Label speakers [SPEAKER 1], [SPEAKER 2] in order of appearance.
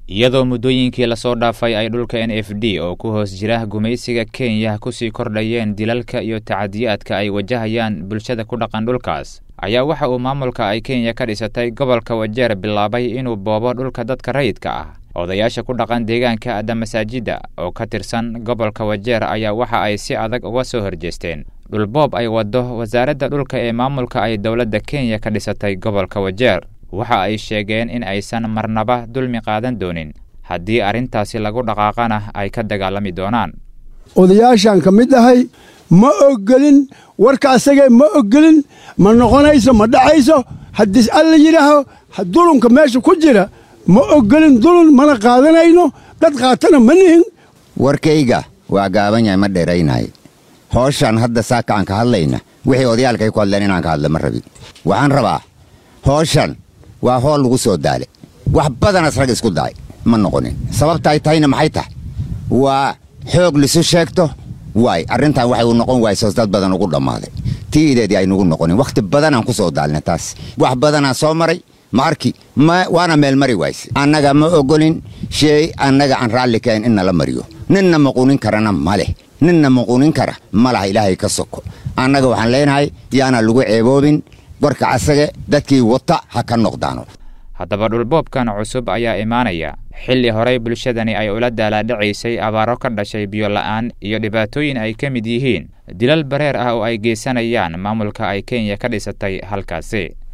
[SPEAKER 1] iyadoo muddooyinkii lasoo dhaafay ay dhulka n f d oo ku hoos jira gumaysiga kenya kusii kordhayeen dilalka iyo tacadiyaadka ay wajahayaan bulshada ku dhaqan dhulkaas ayaa waxa uu maamulka ay kenya ka dhisatay gobolka wajeer bilaabay inuu boobo dhulka dadka rayidka ah odayaasha ku dhaqan deegaanka adda masaajidda oo ka tirsan gobolka wajeer ayaa waxa ay si adag uga soo horjeesteen dhulboob ay waddo wasaaradda dhulka ee maamulka ay dowladda kenya ka dhisatay gobolka wajeer waxa ay sheegeen in aysan marnaba dulmi qaadan doonin haddii arrintaasi lagu dhaqaaqana ay ka dagaalami doonaan
[SPEAKER 2] odayaashaan ka mid ahay ma ogolin warka asagee ma ogolin ma noqonayso ma dhacayso haddii alla yidhaaho dulunka meesha ku jira ma ogolin dulun mana qaadanayno dad qaatana ma nihin
[SPEAKER 3] warkayga waa gaaban yahay ma dheeraynahay hooshaan hadda saaka aan ka hadlayna wixii odayaalkay ku hadleen inaan ka hadla ma rabin waxaan rabaa hooshan waa hool lagu soo daale wax badanas rag isku da'ay ma noqonin sababta ay tahayna maxay tahay waa xoog lisu sheegto waay arrintan waxay u noqon waysos dad badan ugu dhammaaday tii ideedii aynugu noqonin wakhti badanaan ku soo daalna taas wax badanaan soo maray ma arki waana meel mari wayse annaga ma ogolin sheey annaga aan raalli kahayn in nala mariyo ninna maquunin karana ma leh ninna maquunin kara ma laha ilaahay ka soko annaga waxaan leenahay yaana lagu ceeboobin warka asage dadkii wata ha ka noqdaano
[SPEAKER 1] haddaba dhulboobkan cusub ayaa imaanaya xilli horey bulshadani ay ula daalaadhacaysay abaaro ka dhashay biyola'aan iyo dhibaatooyin ay ka mid yihiin dilal bareer ah oo ay geysanayaan maamulka ay kenya ka dhisatay halkaasi